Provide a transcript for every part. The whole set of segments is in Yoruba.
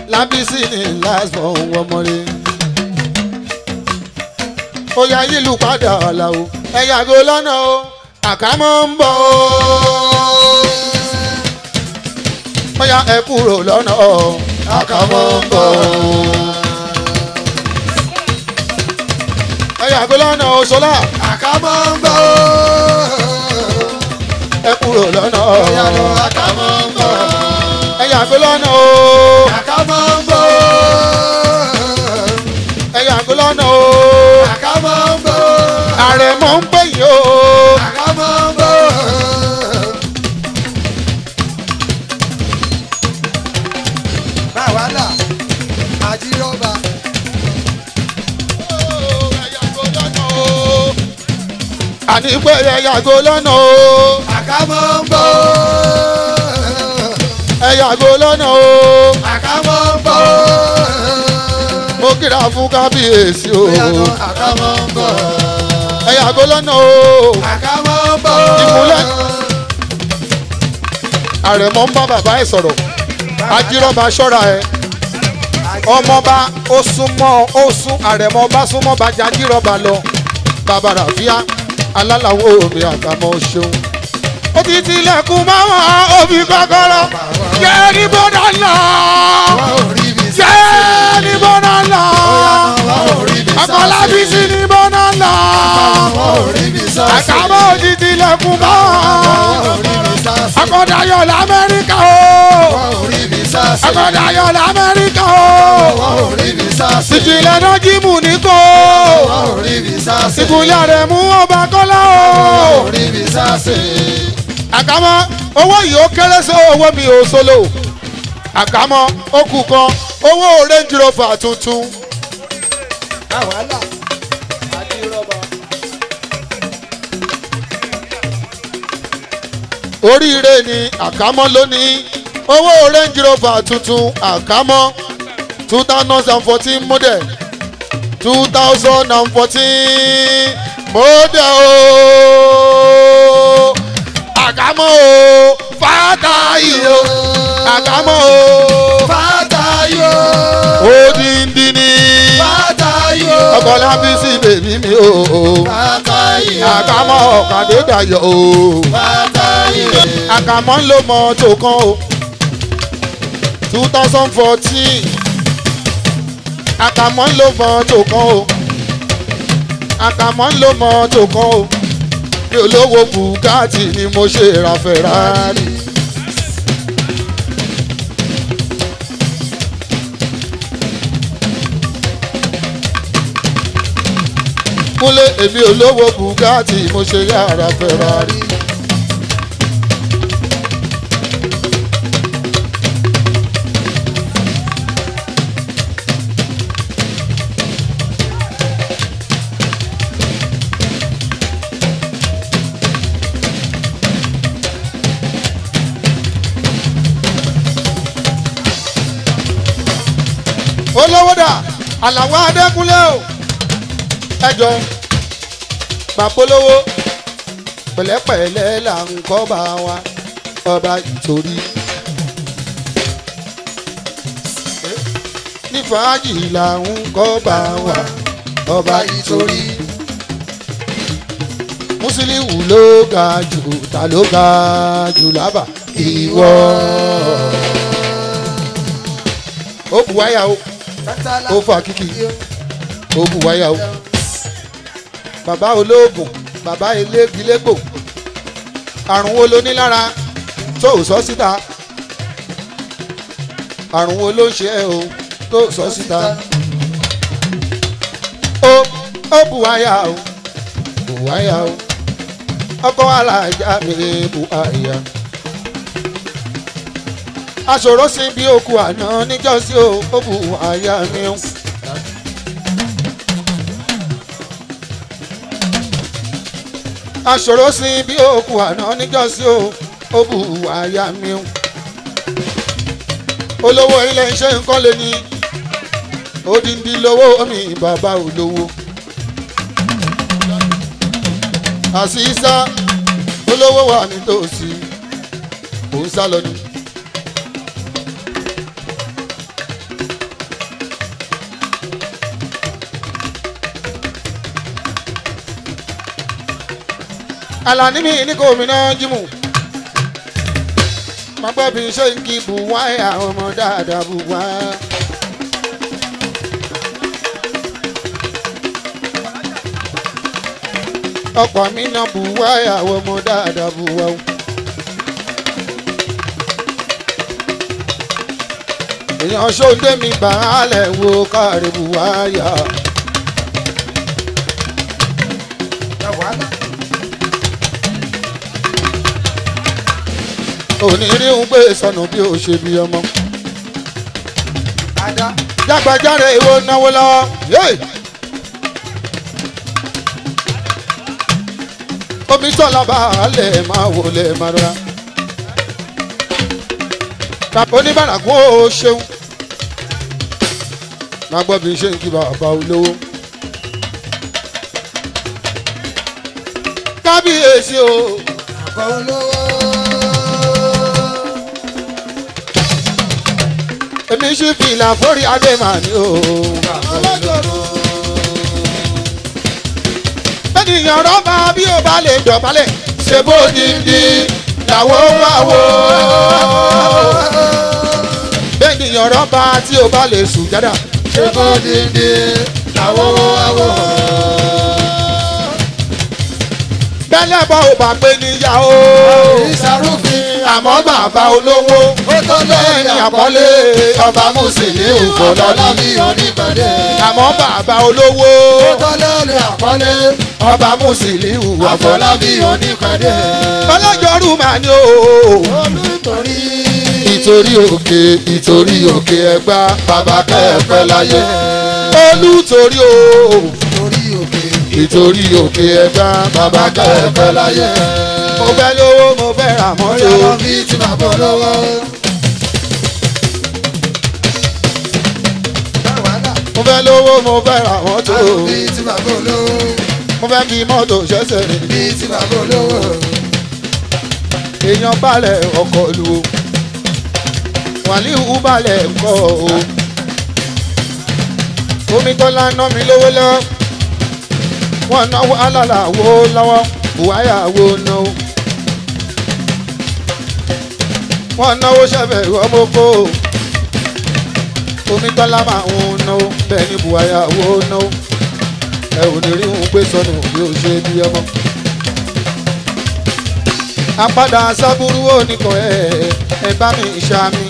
lábísí ní lásán wọmọlé. ó yá yílù padà ọ̀la o ẹ yàgò lọ́nà o àkámọ́ ń bọ̀ o. ó yá ẹ kúrò lọ́nà o àkámọ́ ń bọ̀ o. ẹ yàgò lọ́nà o ṣọlá àkàmọ́ ń bọ̀ ẹ kúrò lọ́nà o. ìyànà àkàmọ́ ń bọ̀ ẹ yàgò lọ́nà o. àkàmọ́ ń bọ̀ ẹ yàgò lọ́nà o. àkàmọ́ ń bọ̀ àrẹ̀mọ ń pè yín o. àkàmọ́ ń bọ̀. báwa là àjíròba àní pé ẹ yàgò lọ́nà o. àkàmọ́ ń bọ̀ ẹ yàgò lọ́nà o. àkàmọ́ ń bọ̀ mo kíra fún kábíyèsí o. ìyànà àkàmọ́ ń bọ̀ ẹ yàgò lọ́nà o. àkàmọ́ ń bọ̀ Ìmúlẹ̀. àrẹ̀mọ ń bá bàbá ẹ̀ sọ̀rọ̀ ajírọ́ba ṣọ́ra ẹ̀ ọmọba ó súnmọ́ ó sún àrẹ̀mọ bá súnmọ́ bàjẹ́ ajírọ́ba lọ bàbá ràfíà alálàwọ̀ omi àtàmọ́ ṣeun. ó ti tilẹ̀kùn máwọn òbí kọ́kọ́rọ́ jẹ́ ní bọ́dà ńlá wọ́n ò rí mi sá jẹ́ ní bọ́dà ńlá wọ́n ò rí mi sá akọ́lábí sí ní bọ́dà ńlá wọ́n ò rí mi sá àkàbọ̀ ó ti tilẹ̀kùn máwọn wọ́n ò rí mi sá akọ̀dayọ̀ lamẹ́ríkà o wọ́n ò rí mi sá akọ̀dayọ̀ lamẹ́ríkà o wọ́n ò rí mi sá ìjìnlẹ̀ náà jíìmù ní kó wọ́n ò rí mi sá ìkúlẹ̀ rẹ̀ mú ọba kọ́lá o wọ́n ò rí mi sá àkàmọ́ owó yìí ó kéré sí owó mi ò solo àkàmọ́ ó kù kan owó range rover tuntun àwàlà àjíròba oríire ni àkàmọ́ lónìí owó range rover tuntun àkàmọ́ two thousand and fourteen model two thousand and fourteen model o àkàmọ́ o fàtàyè o àkàmọ́ o fàtàyò odindi ni fàtàyò ọkọlábí sí bèbí mi o fàtàyò àkàmọ́ ọ̀kadé dayọ̀ o fàtàyò àkàmọ́ ń lo mọ́tò kan o two thousand fourteen àkàmọ́ ń lo mọ́tò kan o àkàmọ́ ń lo mọ́tò kan o mi ò lówó bùkátì ni mo ṣe ra Ferrari. kúnlé èmi ò lówó bùkátì mo ṣe yára Ferrari. olówó dà àlàwọ̀ adékúnlé o ẹjọ gbàpolówó pẹ̀lẹ́pẹ̀lẹ́ là ń kọ́ bá wa ọba ìtorí. ní fàájì là ń kọ́ bá wa ọba ìtorí. Musiliu ló ga jù ta ló ga jù lábà ìwọ. ó bu wáyà o ó fa kíkì ó bu wáyà o bàbá olóògùn bàbá elégilégbò àrùn wo ló ní lára tó ò sọ síta àrùn wo ló ń ṣe ẹ o tó ò sọ síta ó ó bu wáyà o bu wáyà o ọkọ alájà mi bu àyà aṣòro sí bí òkú àná níjọ́sí o ó bu àyà mi o. aṣòro sí bí òkú àná níjọ́sí o ó bu àyà mi o. olówó ilé iṣẹ́ nǹkan lè ní odindi lówó mi bàbá olówó. àṣìṣà olówó wà nítòsí òun sá lọ ni. alani mi ní kò mí náà jímù mọ̀gbẹ́ bí ṣe ń kí buwá àwọn ọmọ dáadáa buwá. ọ̀pọ̀ mi náà buwá àwọn ọmọ dáadáa buwá. èèyàn ṣóńdé mi bàálẹ̀ wo káàrí buwá yá. òní rí ń gbé sọnù bí ó ṣe bí ọmọ. jágbájáre ìwọ náwó lọ́wọ́ yéè. omi sọ̀lá baálẹ̀ máa wọlé máa rọra. bàbá oníbàárà kún ó ṣeun. máa gbọ́ bí ṣe ń kí bàbá olówó. kábíyèsí o. èmi ṣì fìlà fórí adé màá ní o. ènìyàn rọ́bà bí o bá lè dọ̀bálẹ̀ ṣe bó dìndí làwọn wá wò. ènìyàn rọ́bà tí o bá lè sùn jáda. ṣé bó dídí làwọn wá wò. bẹ́lẹ̀ bọ́ ò bá pé níyàwó. ìsàrúfin àmọ́ bàbá olówó. ó tó lẹ́yìn lẹ́yìn àpọ́nlé àpọ́nlé ọba mùsùlùmí òfòlọ́lá mi onígbàdé. àmọ́ bàbá olówó. ó tó lẹ́yìn àpọ́nlé ọba mùsùlùmí àfọlá. àfọlábí onígbàdé. ọlọ́jọ́rú màá ní o. olùtorí ìtorí òkè ìtorí òkè ẹgbà bàbá kẹfẹ láyé. olùtorí o. torí òkè ìtorí òkè ẹgbà bàbá kẹfẹ láyé. mo fẹ́ lówó mo fẹ́ ra bóyá mọ́tò. lọ bí tí bàbá olówó. mo fẹ́ lówó mo fẹ́ ra mọ́tò. àrùn bí tí bàbá olówó. mo fẹ́ fi mọ́tò ṣẹ́sẹ̀ rìn. bí tí bàbá olówó. èèyàn balẹ̀ ọkọ̀ lu o. wàlíù balẹ̀ kọ́ o. omi tọ́lá ná mi lówó lọ́wọ́. wọ́n náwó alálà wo lọ́wọ́ buhaya wo náwó. wọ́n náwó sẹ́fẹ̀ ọmọkó. omi tọ́lá máa ń náwó bẹ́ẹ̀ ni buhaya wo náwó. ẹ ò ní rí òun gbé sọnù bí ó ṣe bí ọmọ apádà sábúrú oníkan ẹ ẹ bá mi ṣàmì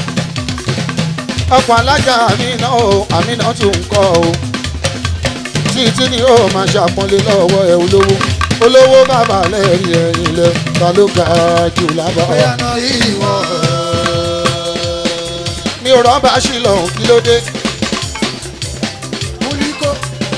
ọkọ̀ alájà mi náà o àmì náà tún ń kọ́ o títí ni ó máa ṣàpọ́nlé lọ́wọ́ ẹ olówó olówó bàbá lẹ́rìí ẹ̀yìn lẹ ta ló ga jù lábọ́ bóyá náà ìwọ. mi ò rọ́bà sí lọ́hùn kí ló dé múlíkó.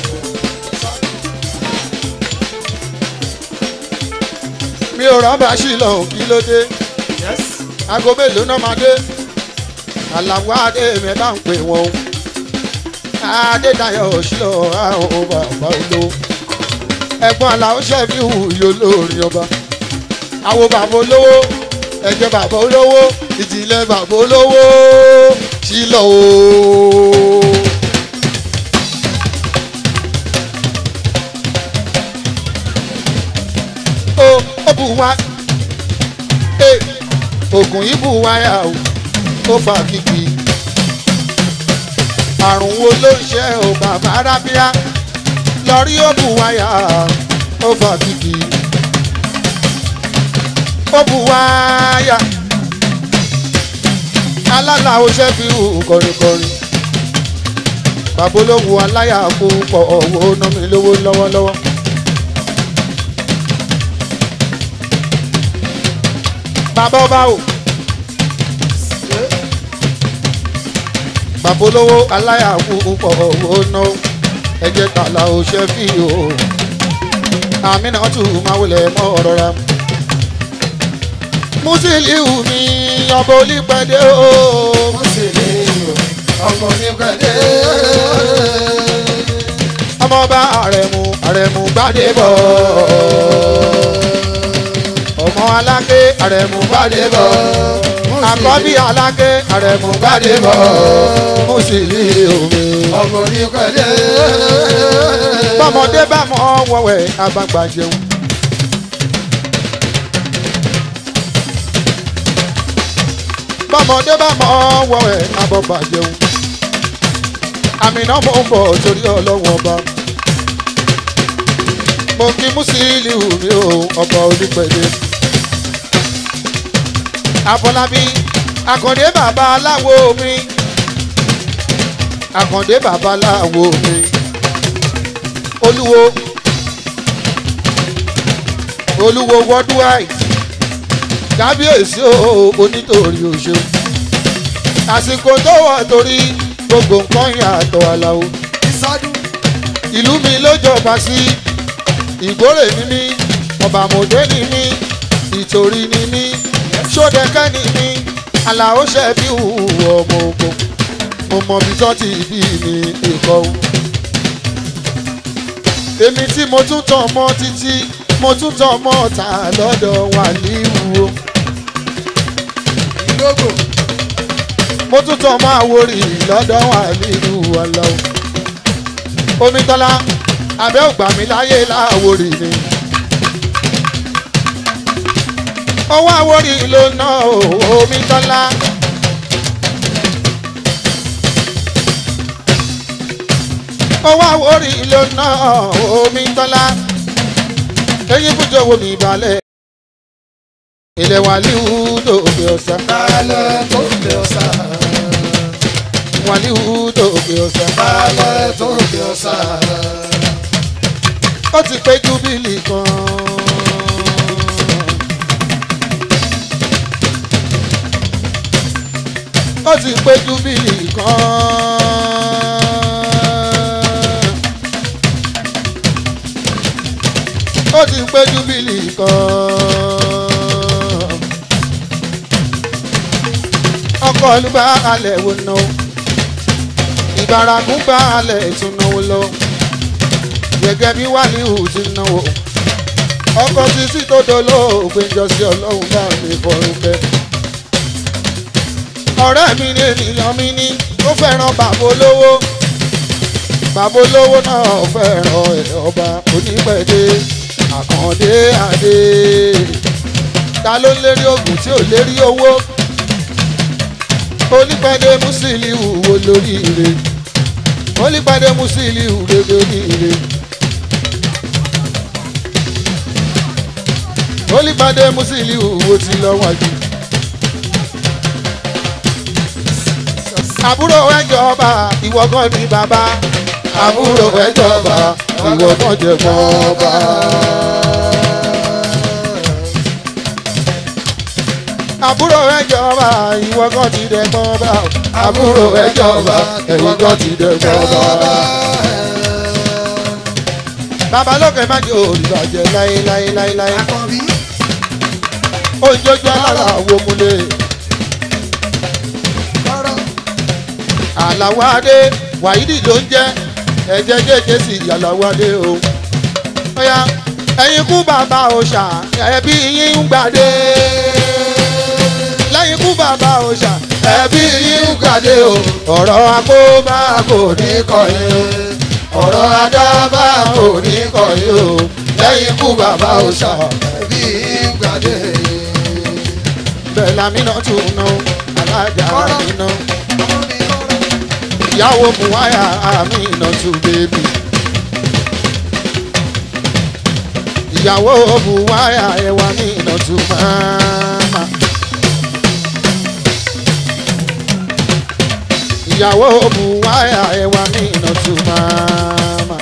mi ò rọ́bà sí lọ́hùn kí ló dé aago mélòó náà máa dé àlàwọ̀ adé mi bá ń pè wọ́n o adédayọ̀ sílọ̀ àwọn bàbá olówó ẹ̀gbọ́n aláwọ̀ ṣẹ́fì hù yóò lórí ọba àwọn bàbá olówó ẹ̀jẹ̀ bàbá olówó ìjìnlẹ̀ bàbá olówó sílọ̀ o. ó ó bù wá ee oògùn yìí bù wáyà o ó fa kìkì àrùn wo ló ń ṣe o bàbá rábíà lọ́rí ó bù wáyà ó fa kìkì ó bù wáyà alálà ó ṣe fi hù kọrinkọrin bàbá olówó aláyà púpọ̀ owó ná mi lówó lọ́wọ́lọ́wọ́. bàbá ọba o bàbá olówó aláyà púpọ̀ owó ná ẹ̀jẹ̀ tààlà ò ṣe fi o àmì náà tún máa wọlé mọ́ ọ̀rọ̀ ra musiliu mi ọba olípẹ̀dé o ọmọ onígbàdé. ọmọọba àrẹ̀mú àrẹ̀mú gbádébọ̀ ọmọ aláké àrẹ̀mú gbádébọ̀ àkọ́bí aláké àrẹ̀mú gbádébọ̀ musiliu mi. ọmọ onígbàdé. bọ́mọdé bá mọ wọ̀wẹ̀ àgbàgbà jẹun bọ́mọdé bá mọ ọwọ́ ẹ̀ abọ́ bàjẹ́un àmì náà mo ń bọ̀ torí ọlọ́wọ́ ọba mo kí Musiliu mi ò ọba onípẹ̀lẹ́ Àfọlábí Àkàndé bàbá aláwo mi Àkàndé bàbá aláwo mi Olúwo Olúwo worldwide kábíyèsí o onítorí òṣèlú àsìkò tó wà torí gbogbo nǹkan yàtọ̀ àlàó ìsọdún ìlú mi ló jọba sí ìgbórè ni mí ọ̀bàmọ̀dé ni mí ìtòrí ni mí sódẹ́kẹ́ ni mí àlàó ṣẹ́bí ọmọ ogun mo mọ bí tó ti bí mi ìkọ́ o. èmi tí mo tún tàn mọ́ títí mo tún tàn mọ́ ta lọ́dọ̀ wà níwú o. ìlógò mo tún tàn mọ́ àwòrì lọ́dọ̀ wà nílùú ọlọ́ omitọ́lá abẹ́ ògbà mi láyé láwòrì ni. owó àwòrì ló ná o omitọ́lá. owó àwòrì ló ná omitọ́lá. eyín fújọ wo mi balẹ̀. ilẹ̀ wàlíù dòkè ọ̀sán. balẹ̀ tó lè ọ̀sà wàlíù dòkè ọ̀sán. balẹ̀ tó lè ọ̀sà ó ti pé júbílì kan. ó ti pé júbílì kan. ó ti pé júbílì kan. ọkọ̀ olúbá alẹ̀ wo ná o ìbárakún bá alẹ̀ ìtúnáwó lọ gẹ́gẹ́ bí wàlíù ti náwó ọkọ̀ títí tó dolóògbé jọ sí ọlọ́run bá mi fọrùn bẹ́ẹ̀. ọ̀rẹ́ mi ní ènìyàn mi ní ó fẹ́ràn bàbá olówó bàbá olówó náà fẹ́ràn ẹ̀ ọba onípẹ̀dé àkàndé adé ta ló ń lérí oògùn tí ò lérí owó onípẹ̀dé Musiliu wo lórí ire onípẹ̀dé Musiliu rere oríire. olùpàdé Musiliu wo ti lọ wájú. àbúrò ẹjọba ìwọ kan ní bàbá àbúrò ẹjọba ìwọ kan jẹ mọ́ ọba. àbúrò ẹjọba ìwọ kan ti dẹ mọ́ ọba àbúrò ẹjọba ẹ̀yìn kan ti dẹ mọ́ ọba. bàbá lókè má jẹ́ olùbàjẹ́ láéláéláéláé àkànbí ojojú alára wo múlẹ̀ kọ́rọ́ àlàwọ̀ adé wàyídì ló ń jẹ́ ẹ̀jẹ̀ jẹ́jẹ́ sí àlàwọ̀ adé o. ọ̀yà ẹ̀yin kú bàbá òòṣà ẹbí yín ń gbàdé. lẹ́yìn kú bàbá òòṣà ẹbí yín ń gbàdé o. ọ̀rọ̀ akóbá kò ní kọ̀yìn o. ọ̀rọ̀ adábá kò ní kọ̀yìn o. lẹ́yìn kú bàbá òòṣà ẹbí gbàdé bẹ́ẹ̀ lámínà tún ná alájà àmínà. ọmọ mi kọ́rọ́ ìyàwó buhaya amina tún bébì. ìyàwó buhaya ẹwà amina tún máma. ìyàwó buhaya ẹwà amina tún máma.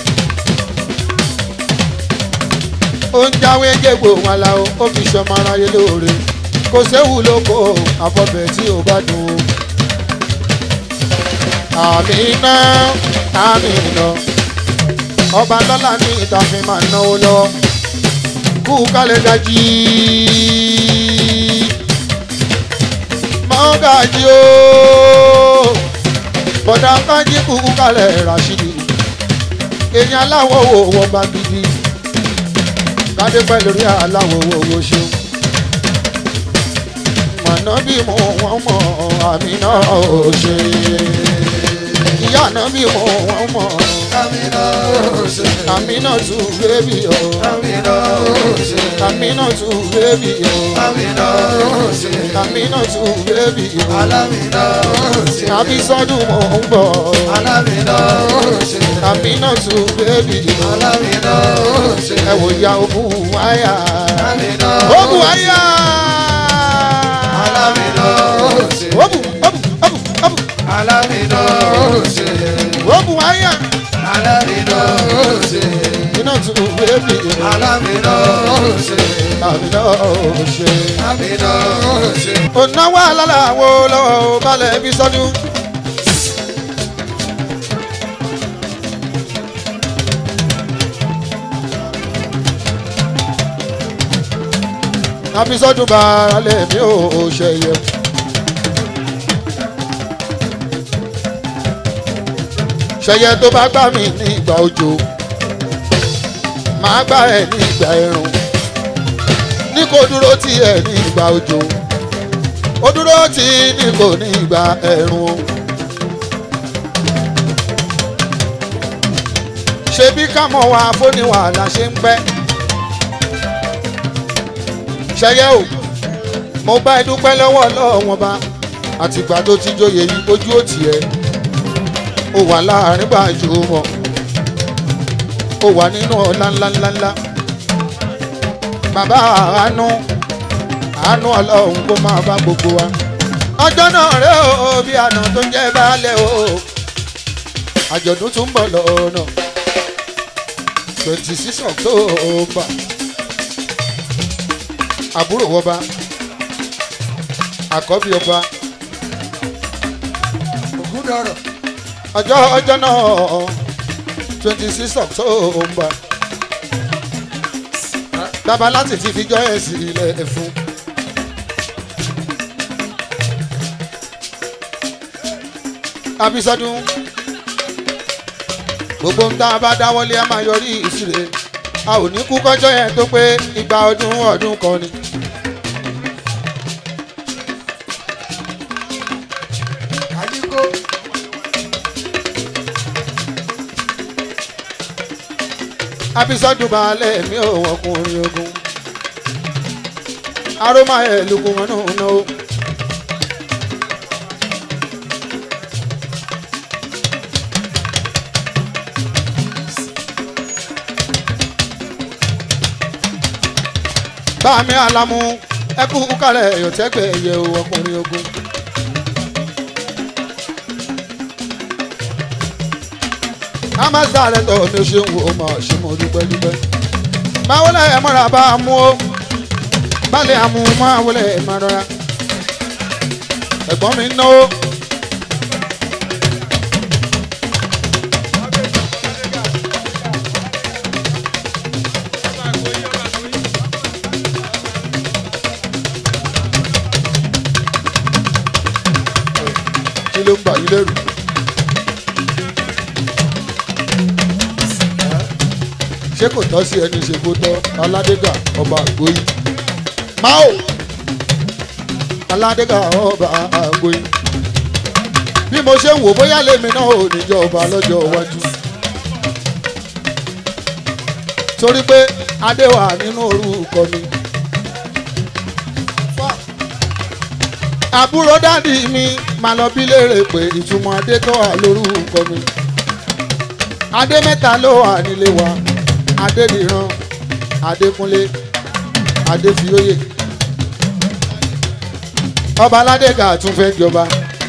ó ń jáwé jégbò wọn la ó ó fi ṣọmọ aráyé lóore kò séwu lóko àfọbẹ̀ tí ò bá dùn ó àmìnà àmìnà ọba lọ́la ní ìtàfin máa náwó lọ kú kálẹ̀ gajì mọ́gàjì o bọ̀dà kájí kú kálẹ̀ rashidi èèyàn aláwọ̀ wo wọ́n bá gidi kádé pẹ́ lórí aláwọ̀ wo wo ṣeun mọ̀nà bí mo wọ́n mọ̀ àmìnà ò ṣe. ìyá náà bí mo wọ́n mọ̀ Amina ṣe. àmínà tún bébì o Amina ṣe. àmínà tún bébì o Amina ṣe. àmínà tún bébì o Alamina ṣe. àbísọ́dún mò ń bọ̀ Alamina ṣe. àmínà tún bébì o Alamina ṣe. ẹ wò ya ogun wáyà Amina ogun wáyà Alamina ṣe. ogun ogun ogun ogun Alamina ṣe. ogun wáyà Alamina ṣe. iná tún bébì o Alamina ṣe. àmínà ò ṣe. Amina ṣe. ònáwó alálàwo lọ́wọ́ balẹ̀ bí sọ́dún. abisọ́dún balẹ̀ mi ò ṣẹyẹ. ṣẹyẹ tó bá gbà mí ní ìgbà òjò máa gbà ẹ ní ìgbà ẹ̀rùn ní kò dúró tì ẹ ní ìgbà òjò ó dúró tí ní kò ní ìgbà ẹ̀rùn o. ṣebí kámọ̀ wa fóníwà la ṣe ń pẹ́. ṣẹyẹ o mo bá ẹ dúpẹ́ lọ́wọ́ lọ́wọ́n bá àtìgbà tó ti joyè yìí ojú ò tiẹ̀ ó wà láàrin gbàjú mọ́ ó wà nínú ọ̀la ńláńláńlá bàbá àánú àánú ọlọ́run kó máa bá gbogbo wa. ọjọ́ náà rẹ o bí àná tó ń jẹ́ baálé o àjọ̀dún tún ń bọ̀ lọ́nà twenty six october àbúrò ọba àkọ́bí ọba Ògúndọ̀rọ̀. ọjọ́ ọjọ́ náà twenty six october bàbá láti ti fi jọ́ ẹ̀ sílẹ̀ fún. Abísọ́dún gbogbo ń tá a bá dáwọ́lé a máa yọrí ìṣirè a ò ní kú kọjọ́ yẹn tó pé igba ọdún ọdún kan ni. Àdínkù. Abísọ́dún balẹ̀ mi ò ọkùnrin ogun aroma ẹ̀ lukùn wọn náà náà ó. báàmì alamu ẹkú kálẹ̀ yọ̀tẹ́gbẹ̀ yẹ o ọkùnrin ogun. amasa rẹ tọ mi ò ṣe ń wo ọmọ ṣe mo dúpẹ́ dúpẹ́. máa wọlé ẹ mọ́ra bá a mú o balẹ̀ àmú máa wọlé ẹ máa rọra. ẹ̀gbọ́n mi ń náwó. kí ló ń bà yín lẹ́rù. ṣé kò tọ́ sí ẹni ṣe kó tọ́ aládégà ọba àgbóyí. máò aládégà ọba àgbóyí. bí mo ṣe ń wò bóyá lèmi náà ò ní jẹ ọba lọ́jọ́ iwájú. torí pé adé wà nínú orúkọ mi. àbúrò dádì mi máa lọ bí léèrè pé ìtumọ̀ adé tó wà lórúkọ mi. adé mẹ́ta ló wà nílé wa adédìran adékúnlé adéfioyè ọba aládéga tún fẹ́ jọba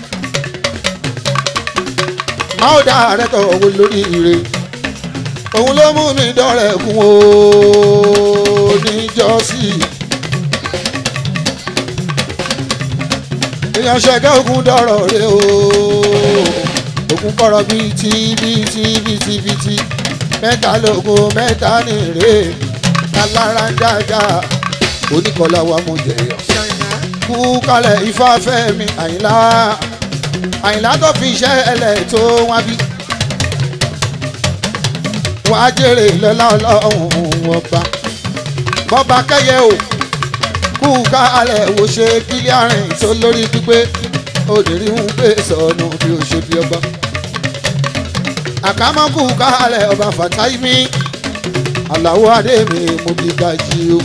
máa dá ààrẹ tọ̀ owó lórí ire òun ló mú mi dọ́rẹ̀ kún o níjọ́sí èèyàn ṣẹ̀gẹ́ ogun dọ̀rọ̀ rẹ o ogun kọ̀rọ̀ bíi tí bíi tí bíi tí bíi tí mẹ́ta lógún mẹ́ta nìrè alára ń jájá oníkọlá wa mú jẹyọ. kú kalẹ̀ ifáfẹ́ mi àyìnlá àyìnlá tó fi iṣẹ́ ẹlẹ̀ tó wá bí. wàá jèrè lọ́lá ọlọ́run ọba bọ́ba kẹ́yẹ o kú kalẹ̀ wò ṣe kílíàrin tó lórí pípé òdìrí ń gbé sọnù bí ó ṣe bí ọba àkàmọ́kù kálẹ̀ ọba fàtáìmí aláwọ adé mi mo bí gajì o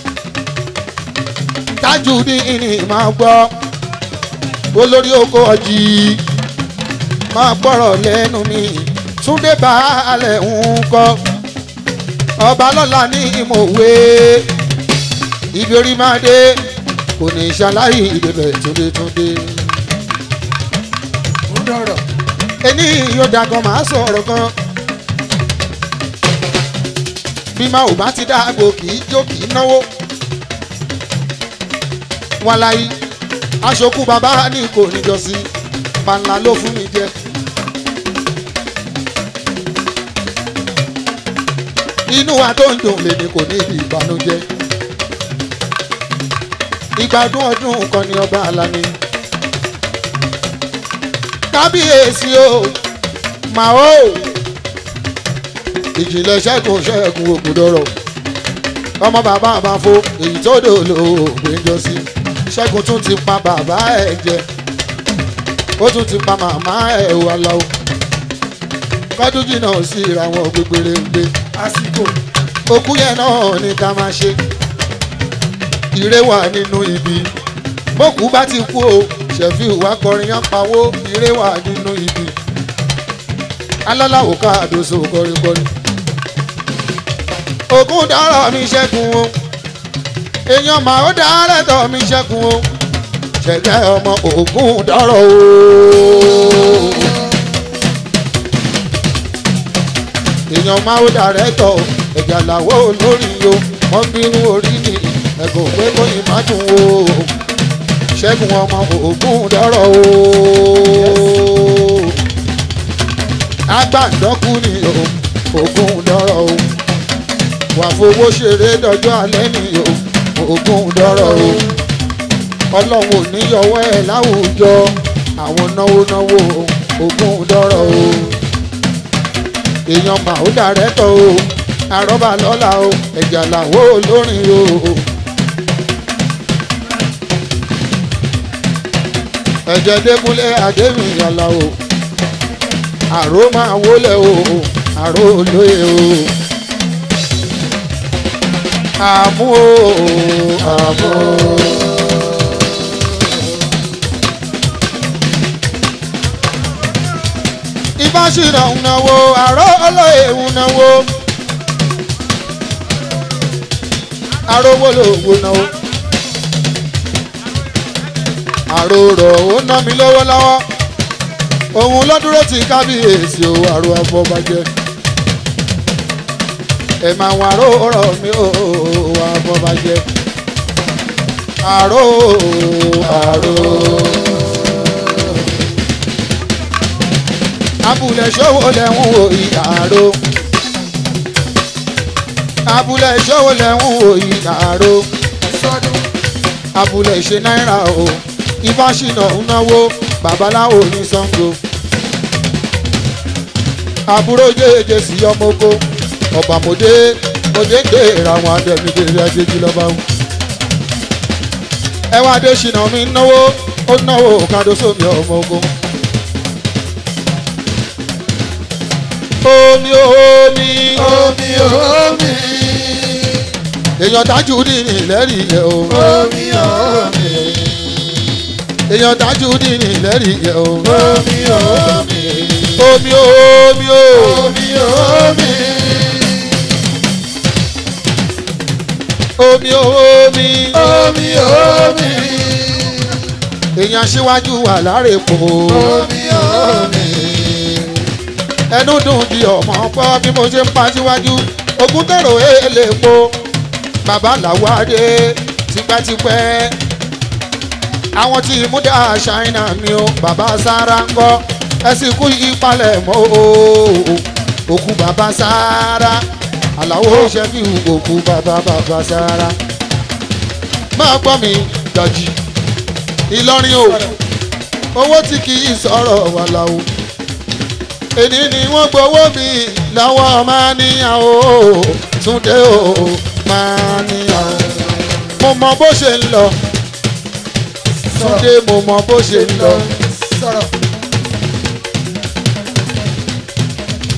tájù ní ìní máa gbọ́ olórí oko ọjì máa gbọ́rọ̀ lẹ́nu mi túndé baálẹ̀ ń kọ́ ọba lọ́la ní ìmọ̀wé ibi orí máa dé kò ní ṣaláì ìdèbẹ̀ túndé túndé. ń dọ̀rọ̀ ẹni yóò dagan máa sọ̀rọ̀ kan bí máa ò bá ti dáàbò kì í jó kì í náwó wàláyé aṣokú bàbá ní kò níjọsí panla ló fún mi jẹ. inú wa tó ń dùn lè ní kò ní ibi ìbànújẹ́ ìgbádùn ọdún kan ní ọba alani kábíyèsí o màá o ìjìnlẹ̀ ṣẹ́gun ṣẹ́gun ògùdọ̀rọ̀ ọmọ bàbá àbáfo èyí tó dòlò ògbéjọ sí ṣẹ́gun tún ti pa bàbá ẹ̀ jẹ ó tún ti pa màmá ẹ̀ wà lọ́wọ́ kọ́dún jìnnà sí ìràwọ̀n gbégbére ń gbé àsìkò òkú yẹn náà ní ká máa ṣe ire wà nínú ibi bókú bá ti kú o ṣẹ̀fí ìwà kọrin yán pawó ire wà nínú ibi alálàwò káàdóso kọrinkọrin ògùn dárọ̀ mi ṣẹ́gun o èèyàn mà ó dárẹ̀ tọ̀ mi ṣẹ́gun o ṣẹ̀gẹ́ ọmọ ògùn dárọ̀ o èèyàn máa ó dárẹ̀ tọ̀ ẹ̀jà làwọ̀ olórí o wọ́n bínú orí ni ẹ̀gùn pé kóyìn má dùn o ṣẹ́gun ọmọ ògùn dárọ̀ o agbàǹdọ́kù ni o ògùn dọ́rọ̀ o wà fowó ṣeré dọjọ́ alẹ́ ni o ògùn dọ́rọ̀ o ọlọ́run ò ní yọwọ́ ẹ̀ láwùjọ àwọn náwó náwó ògùn dọ́rọ̀ o èèyàn mà ó dàrẹ́tọ̀ o àrọ́bà lọ́la o ẹ̀jà làwọ̀ olórin o. ẹ̀jẹ̀ dẹ́kunlé adéwìn yàrá o àró máa wólẹ̀ o àró olóye o àmú o àmú o. ìbáṣirà ń náwó àró olóye ń náwó àró wólòwò náwó àrò rọ̀ ó ná mi lọ́wọ́ lọ́wọ́ òun ló dúró ti kábíyèsí o àrò afọbajẹ ẹ máa wà ró rọ̀ mi o afọbajẹ àrò àrò. abúlé ṣòwò lẹ́hún wò ìyàrá abúlé ṣòwò lẹ́hún wò ìyàrá sọdún abúlé ṣe náírà o ìfàṣìnà ń náwó babaláwo ní sango àbúrò jẹjẹ sí ọmọ oko ọba mòdé mòdé ń dé ìràwọn adẹnudẹrẹ ajéjì lọba o ẹwà adé ṣìnà mi ń náwó ó náwó kádó sómi ọmọ oko. omi omi omi omi èèyàn dájú ní ìlẹ́rìí yẹ o omi omi èèyàn dájú ní ìlẹ́rìí yẹ o omi omi omi omi o. omi omi omi omi omi omi èèyàn aṣíwájú wà lárèpò omi omi ẹnu dùn bí ọmọ pọ bí mo ṣe ń pa síwájú ogún tẹ̀rọ èlépo bàbá làwọn adé tipẹ́tipẹ́ àwọn tí múdà ṣáínà mi o bàbá sára ń kọ́ ẹ sì kú ìpalẹ̀ mọ́ o òkú bàbá sára àlàó ṣẹ́fì òkú bàbá bàbá sára máa gbọ́ mi dọ̀jì ìlọrin o owó tí kì í sọ̀rọ̀ wà láwo èní ni wọ́n gbowó mi lọ́wọ́ máa níyàn o túndé o máa níyàn o mo mọ bó ṣe ń lọ túndé mo mọ bó ṣe ń lọ sọ̀rọ̀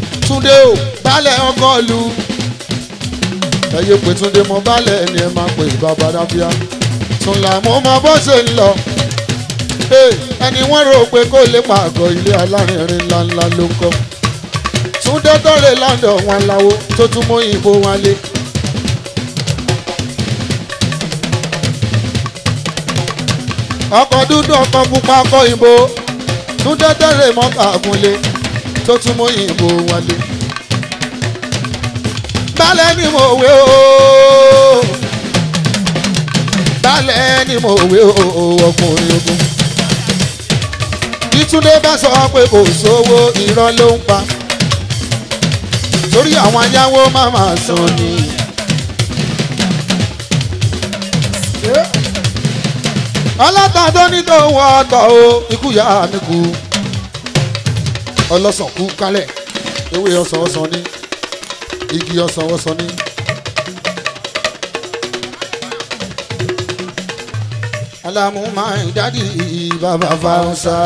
túndé o balẹ̀ ọkọ lu ẹyẹ pé túndé mọ balẹ̀ ni ẹ máa pè bàbá dábíà tún là mọ́ mọ bó ṣe ń lọ Hey, ẹni wọ́n rò pé kó lè pàgọ́ ilé alárinrin ńláńlá ló ń kọ́ túndé tọ́rẹ̀ london wọn láwo tó tún mú ìbò wọn lé. ọkọ̀ dúdú ọkọ̀ pupa ọkọ̀ ìbò túndé tọ́rẹ̀ mọ́kà gúnlé tó tún mú ìbò wọn lé. balẹ̀ ni mo wé o balẹ̀ ni mo wé o ọkùnrin ogun bí túndé bá sọ pé kò sówó irọ́ ló ń pa torí àwọn ayáwó máa máa san ni. ọlọ́tà tó ní tó wọ ọtọ̀ o ikú yá mi kú ọlọ́sàn kú kálẹ̀ ewé ọsàn ọsàn ní igi ọsàn ọsàn ní. alamu máa ń dádì bàbá fáwọsà.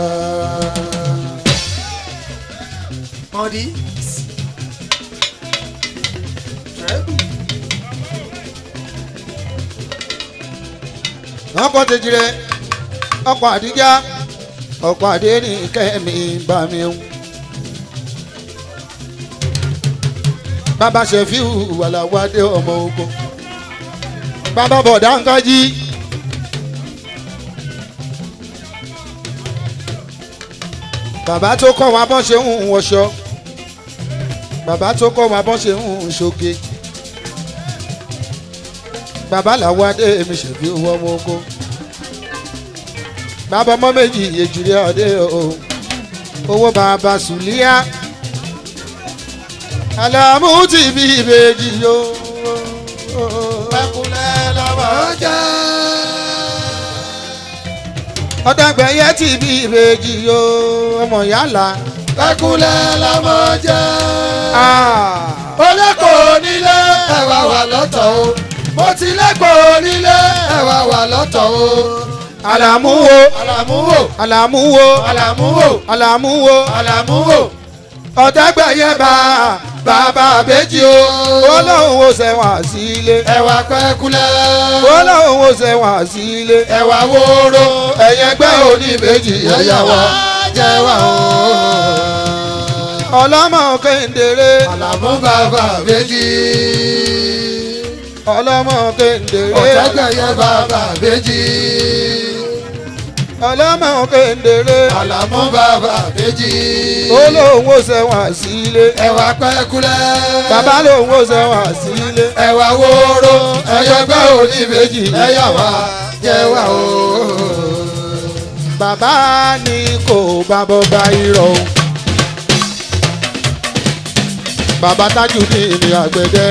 Mọ̀dí. ọkọ̀ tẹ̀jìrẹ ọkọ̀ àdíjá ọkọ̀ àdé ní kẹ́mi bá mi ń. bàbá ṣẹ̀fíù wàlàwádé ọmọ ogun bàbá bọ̀dá ń kájí. bàbá tó kọ́ wa bọ́n ṣe ń wọṣọ bàbá tó kọ́ wa bọ́n ṣe ń ṣoge bàbá làwọn adé mi ṣèbí owó ọmọ ogun bàbá ọmọ méjì èjìrì ọdẹ o owó bàbá sùlíà àlàmú ti bí ìbejì yo. Ẹkúnlẹ̀ lọ́wọ́ jẹ́. ọ̀dàgbẹ̀yẹ ti bí ìbejì yo ọmọ yàrá. Ẹkúnlẹ̀ lọ́wọ́ jẹ́. Olẹ́kọ̀ọ́ nílé ẹ̀wà wà lọ́tọ̀ o. Mo ti lẹ́kọ̀ọ́ nílé ẹ̀wà wà lọ́tọ̀ o. àlàmú wo Àlàmú wò. àlàmú wo Àlàmú wò. àlàmú wo Àlàmú wò. ọ̀dàgbẹ̀yẹ bá bàbá àbẹ́jì o olóhùn ó sẹ́wọ̀n sílé Ẹ̀wà pẹ́kúlẹ̀. olóhùn ó sẹ́wọ̀n sílé Ẹ̀wà wóró. ẹ̀yẹgbẹ́ oníbejì Ẹ̀yà wa jẹ́ wà o. ọlọ́mọ kéńdéré Àlàmú bàbá méjì. ọlọ́mọ kéńdéré Ọ̀tẹ́gbẹ̀yẹ bàbá méjì. ọlọ́mọ kéńdéré Àlàmú bàbá méjì. olóhùn ó sẹ́wọ̀n sílé Ẹ̀wà pẹ́kúlẹ̀. bàbá lòhùn ó sẹ́wọ̀n sílé Ẹ̀wà wóró. Ẹ̀yẹgbẹ́ oníbejì. Ẹ̀yà wa jẹ́ wà o. bàbá ní kò bá bọ́ bá irọ́ o. bàbá tájù ní ìní àgbẹ̀dẹ.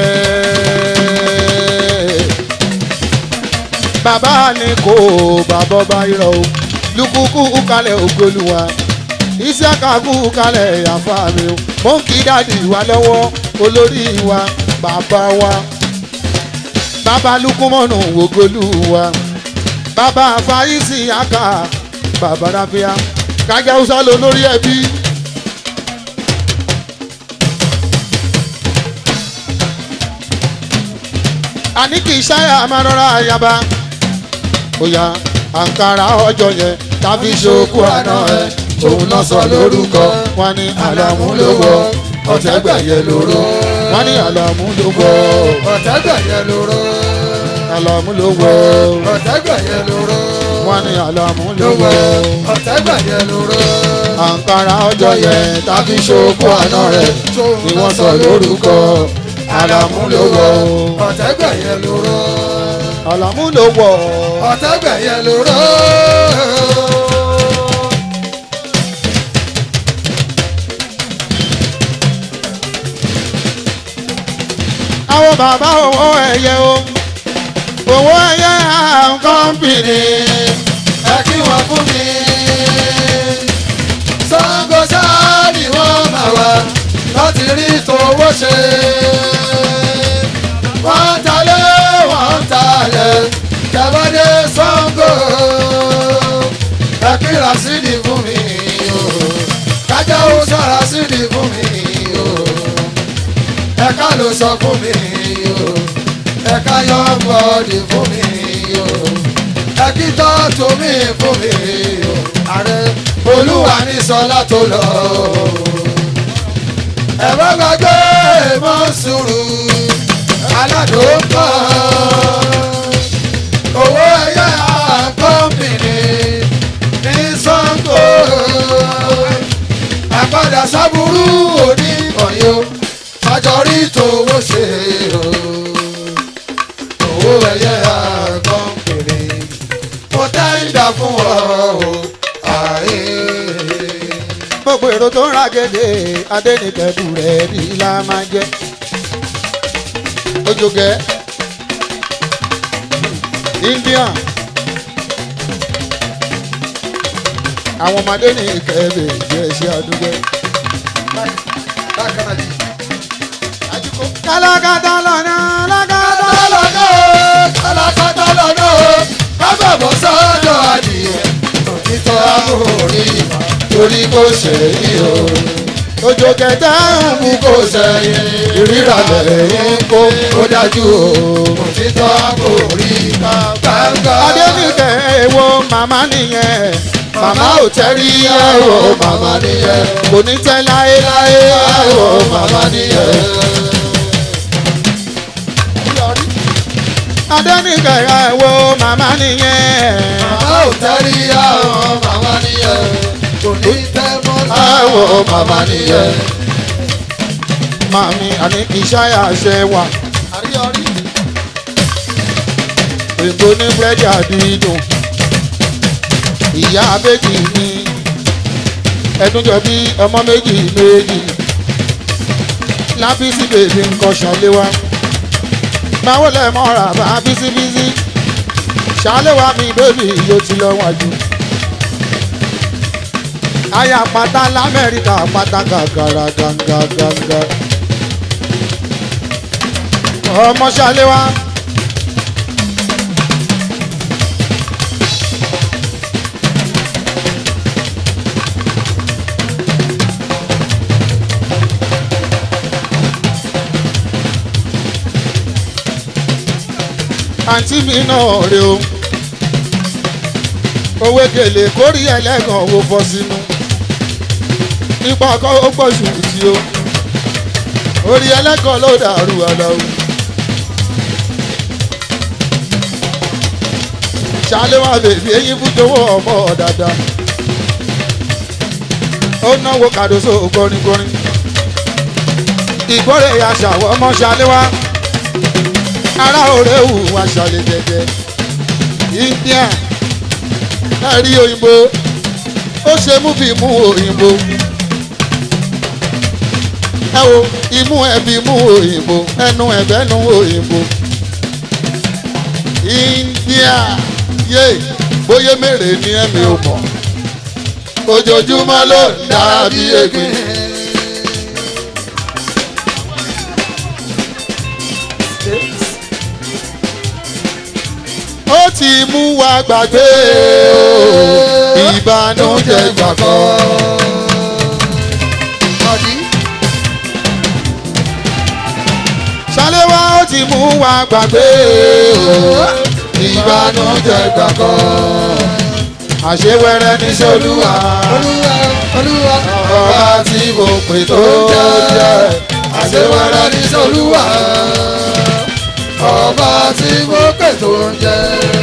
bàbá ní kò bá bọ́ bá irọ́ o. lukuku kalẹ̀ ògbólúwa isiaka kú kalẹ̀ àfa mi o. mo ń kí dáàdì wa lọ́wọ́ olórí wa bàbá wa bàbá lukumọ̀nù ògbólúwa bàbá fàyísì aka bàbá ráfíà kájà hausa ló lórí ẹbí. àní kì í ṣáyà máa rọra àyàbá bóyá àǹkárá ọjọ́ yẹn tàbí ṣokú àná ẹ òun náà sọ lórúkọ wọn ní àlàmú ló wọ ọ̀tẹ́gbẹ̀yẹ lóró wọn ní àlàmú ló wọ Ọ̀tẹ́gbẹ̀yẹ lóró. àlàmú ló wọ Ọ̀tẹ́gbẹ̀yẹ lóró. wọn ní àlàmú ló wọ. Ọ̀tẹ́gbẹ̀yẹ lóró. àǹkárá ọjọ́ yẹn tàbí ṣokú àná rẹ̀ ni wọ́n sọ lórúkọ àlàmú ló wọ Ọ̀tẹ́gbẹ̀yẹ lóró. àlàmú ló wọ Ọ̀tẹ́gbẹ̀yẹ lóró. àwọn bàbá owó ẹ̀yẹ o owó ẹ̀yẹ àwọn kọ́mpìnì Ẹ kí wọ́n fún mi. Sango sáà ni wọ́n máa wá láti rí tòwó ṣe. Wọ́n ń talé, wọ́n ń talẹ̀, tẹ̀bọ́dé Sango. Ẹ kí Rasidi fún mi o, kájà ó sọ Rasidi fún mi o. bọ́dì fún mi o ẹ̀kítọ́ tó mi fún mi o ààrẹ olúwa ní sọlá tó lọ ẹ bá gbàgbé mọ́ sùúrù aládùúgbò owó ẹ̀yà kọ́mpìnì ní sango àpadà sábúrú òní ọ̀yọ́ àjọrí tòwó ṣe o owó ẹ̀yà kọ́mpìnì mo tẹ́ńdà fún ọ o àyè. gbogbo èrò tó ń ra gèdè adẹnikẹ́bù rẹ̀ rí la máa jẹ́ ojúgẹ́ indian àwọn ọmọdé ní ìkẹ́bẹ̀ jẹ́ ṣe àdúgbò. bákan náà jì. kálákátá lọ́nà kálákátá. lọ́nà kálákátá lọ́nà kábàbọ̀ sọ́dọ̀ adìyẹ òtítọ́ àbórí torí kò sẹ́yìn o ojú kẹta ń mú kò sẹ́yìn ìríra lẹ́yìn kó ó dájú o òtítọ́ àbórí gbàgbà. adẹnikẹ́ èwo màmá nìyẹn màmá ò tẹ́rí ẹ̀rọ màmá nìyẹn kò ní tẹ́ láéláé ẹ̀rọ ẹ̀rọ màmá nìyẹn. adẹnikẹ́ èwo màmá nìyẹn màmá ò tẹ́rí àwọn màmá nìyẹn kò ní tẹ́ mọ́ ẹ̀rọ láwọn màmá màmá nìyẹn nìyẹn. màmí àní ìṣáyà ṣe wà àríyọrí. ègbò ní búrẹ́dì àdídùn ìyá méjì ní ẹdúnjọ bí ọmọ méjì méjì lábísí bèbí nǹkan ṣàléwá máwo lẹ mọ́ra bá bísíbísí ṣàléwá mi bébì yóò ti lọ wájú aya pátá lamẹ́ríkà pátá gàgàrà gàǹgà gàǹgà ọmọ ṣàléwá. àǹtí mi náà rè o owó gèlè kórì ẹlẹ́gàn owó fọ́ sínú nípa ọkọ̀ ó pọ̀ ṣù tí o orí ẹlẹ́gàn ló dàrú aláwo ṣálé wà bèbí eyín fújowó ọmọ dáadáa ó náwó kàdóso gbọ́ringbọ́rin ìgbọ́rẹ̀ aṣàwọ̀ ọmọ ṣálé wá ara òré wù wá ṣàlẹ̀ jẹjẹ india ẹ̀rí òyìnbó ó ṣe múfì mú òyìnbó ẹ wo imú ẹbí mú òyìnbó ẹnu ẹbẹ nu òyìnbó india yé bóyá mèrè ni ẹ̀mí ò mọ̀ ojoojúmọ́ ló ń dàbí egbin. ó ti mú wa gbàgbé o ìbànújẹ́ gbàgbọ́. Ọ̀dí. ṣàléwá ó ti mú wa gbàgbé o ìbànújẹ́ gbàgbọ́. àṣewẹ́rẹ́ ní sọ́lúwà Olúwa Olúwa ọba tí mo pè tó jẹ́ àṣewẹ́rẹ́ ní sọ́lúwà ọba tí mo pè tó ń jẹ́.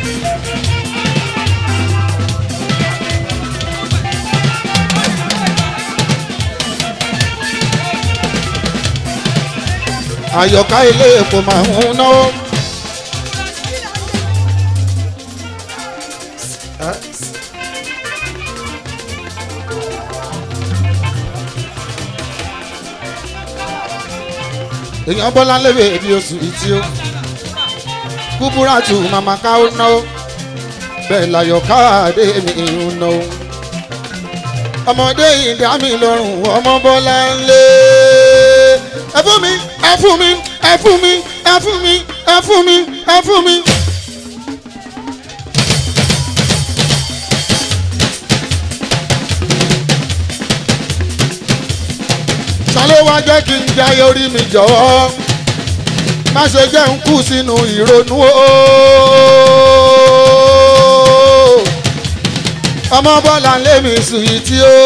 àyọ̀ká ilé epo máa ń náwó. èèyàn bọ́lá lébè bí oṣù ìtí ó kúbúrátù màmá káwó náwó bẹ́ẹ̀ láyọ̀ká àdé mi ń náwó. ọmọdé yìí dá mi lọ́rùn ọmọ bọ́lá ń lé ẹ fún mi ẹ fún mi ẹ fún mi ẹ fún mi ẹ fún mi ẹ fún mi. ṣàlẹ́ wá jẹ́ kí n jayé orí mi jọ̀wọ́ má ṣe jẹ́ ń kú sínú ìrònú o. ọmọ bọ́lá ń lé mi sùn yìí tí ó.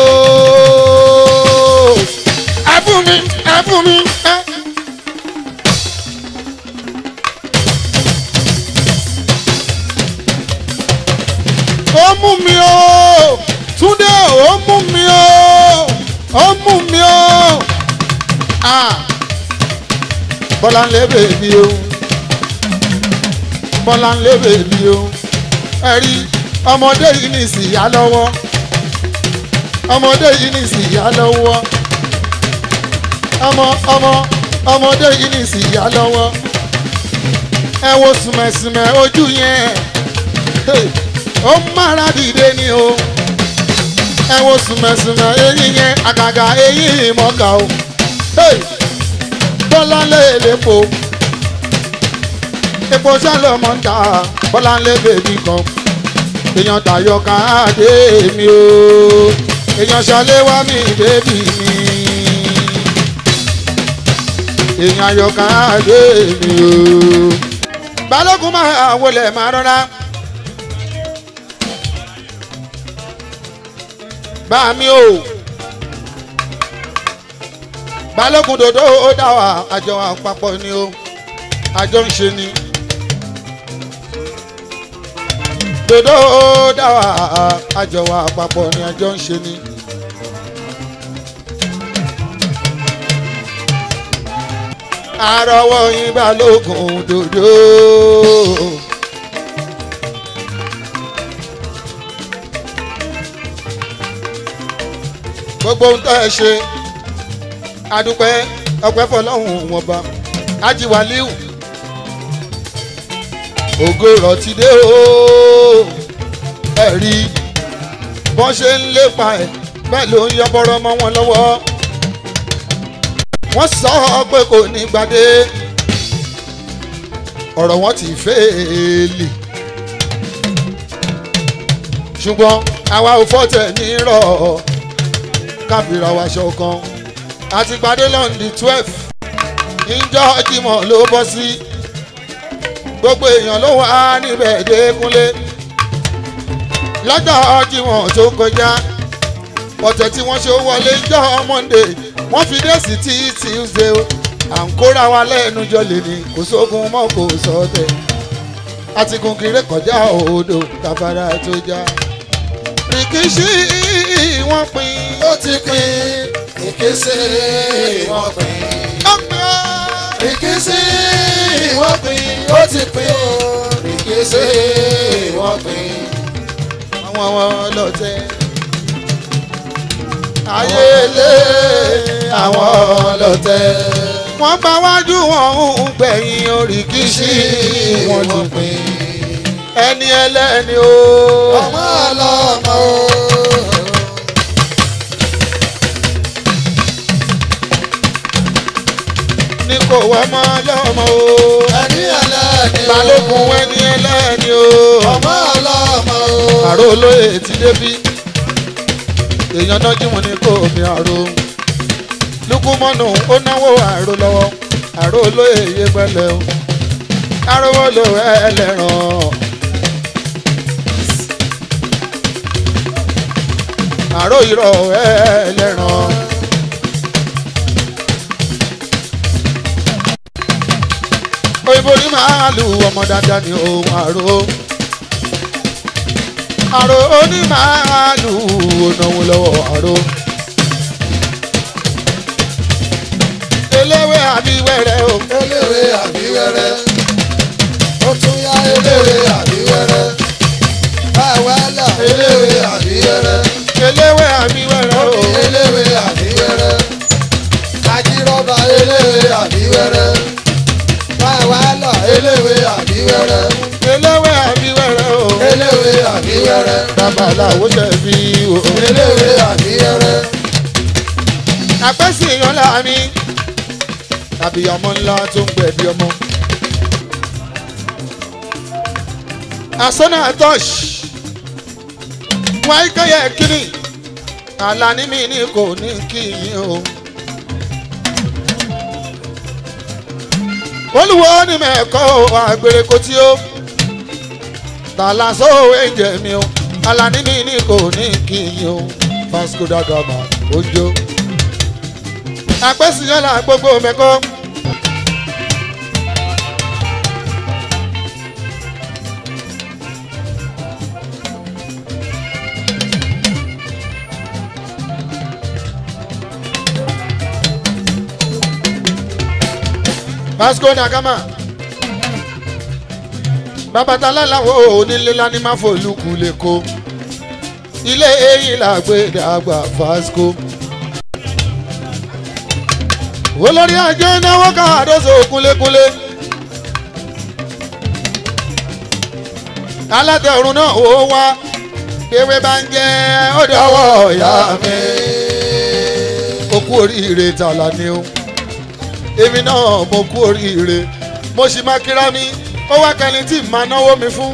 ẹ fún mi ẹ fún mi ẹ. ó mú mi o túndé ó mú mi o ó mú mi o ah bọ́lá ń lé bèbí o bọ́lá ń lé bèbí o ẹ rí ọmọdé yìí ní ìsìyá lọ́wọ́ ọmọdé yìí ní ìsìyá lọ́wọ́ ọmọ ọmọ ọmọdé yìí ní ìsìyá lọ́wọ́ ẹ wo sùmẹ̀sùmẹ̀ ojú yẹn. Hey ó mára dìde ni o ẹ wo sùmẹ̀sùmẹ̀ eyín yẹn àgàgà eyín ìmọ̀ọ́kà o bọ́lá lé lépo epo sálọmọ ń ta bọ́lá lé bèbí kan èèyàn tayọ káàdé mi o èèyàn ṣọlé wá mi bèbí mi èèyàn ayọ káàdé mi o balógun máa wọlé máa rọra. bá mi o balógun dòdò ó dá wa àjọ àpapọ̀ ni o àjọ ń ṣe ni dòdò ó dá wa àjọ àpapọ̀ ni àjọ ń ṣe ni. àrọwọ́ yín balógun dòdò. gbogbo ohun tó ẹ ṣe adúpẹ́ ọpẹ́ fọlọ́hún wọn bá ajiwaliu ògo rọtí dé o ẹ rí bọ́n ṣe ń lépa ẹ̀ bẹ́ẹ̀ ló ń yọ bọ́rọ́ mọ́ wọn lọ́wọ́ wọ́n sọ pé kò ní gbadé ọ̀rọ̀ wọn ti fẹ́ẹ́lì ṣùgbọ́n àwa ò fọ́tẹ̀ nírọ̀ káfíra wa ṣọ̀kan àti gbadé lọ́ndì twelve ìjọ Jímọ̀ ló bọ́ sí gbogbo èèyàn ló wà níbẹ̀ dékúnlé lọ́jọ́ Jímọ̀ tó kọjá ọ̀tẹ̀ tí wọ́n ṣe wọlé ìjọ Monday wọ́n fi dé sí tí Tuesday à ń kóra wa lẹ́nu jọ lè ní kò sógun mọ́ kò sọ́tẹ̀ àti gun kiri kọjá odò káfárá tó já rìkíṣí wọ́n pín ó ti pín ìkísí wọ́n pín. ó pín ó. ìkísí wọ́n pín ó ti pín ìkísí wọ́n pín. àwọn ọlọ́tẹ̀ ayé lé àwọn ọlọ́tẹ̀ wọ́n bá wájú wọn ń gbẹ̀yìn oríkìsí wọn ló pín ẹni ẹlẹ́ni o. ọmọ ọlọ́mọ o. ní kò wá mọ́ lọ́mọ o. ẹni ẹlẹ́ni o. balógun ẹni ẹlẹ́ni o. ọmọ ọlọ́mọ o. àrò olóyè ti débí èèyàn náà jí wọn ní kò mi àrò lukumọ́nù ó náwó àrò lọ́wọ́ àrò olóyè yé pẹ́lẹ́ o arówó lò ẹlẹ́ràn àrò ìrọ̀ ẹlẹ́ràn. òyìnbó ní màálù ọmọ dáadáa ní ohun àrò àrò onímàálù ònàwó lọ́wọ́ àrò. eléwé àbí wẹ́rẹ́ o. eléwé àbí wẹ́rẹ́ ó tún yá eléwé àbí wẹ́rẹ́ báwa là eléwé àbí wẹ́rẹ́ eléwé àbí wẹ́rẹ́ o. eléwé àbí wẹ́rẹ́ ajírọ́bà eléwé àbí wẹ́rẹ́ báwa là eléwé àbí wẹ́rẹ́ eléwé àbí wẹ́rẹ́ o. eléwé àbí wẹ́rẹ́ babaláwo ṣe fi o. eléwé àbí wẹ́rẹ́ àpẹ́sì ìyànlá mi tàbí ọmọ ńlá tó ń gbẹ̀bí ọmọ. àsọ́nà àtọ́ṣ wáyé kẹ́yẹ kínní àlàní mi ní kò ní kí yín o. olùwọ́ ní mẹ́kọ́ àgbèrè kò tí ó tàlà sóòwé jẹ mi o alani mi ní kò ní kí n o Vasco da Gama ojo àpèsìyànlá gbogbo mẹ́kọ́. Vasco da Gama babatala làwọn onílé lání máa fòlùkù lẹ́kọ́ ilé eyín làgbé dàgbà Vasco olórí ajé náwó káàdóso kúlékúlé alátẹ̀rùn náà ó wá ewé bá ń jẹ́ ó dọ̀wọ́ ìyá mi ó kú oríire tààlà ni ó èmi náà mo kú oríire mo sì máa kíra mi ó wá kẹni tí màá náwó mi fún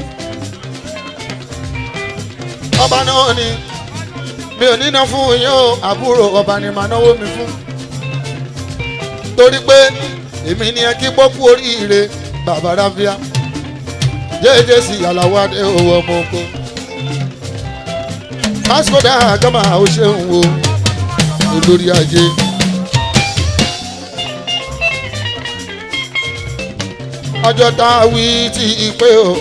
ọba náà ni mi ò níná fún yín o àbúrò ọba ni màá náwó mi fún torí pé èmi ni ẹ kí pọ́kú oríire bàbá ráfíà jẹ́jẹ́ sí aláwọ̀ adé owó ọmọ oko Vasco da Gama ó ṣeun o olórí ajé. ọjọ́ tá a wí tí ìpè o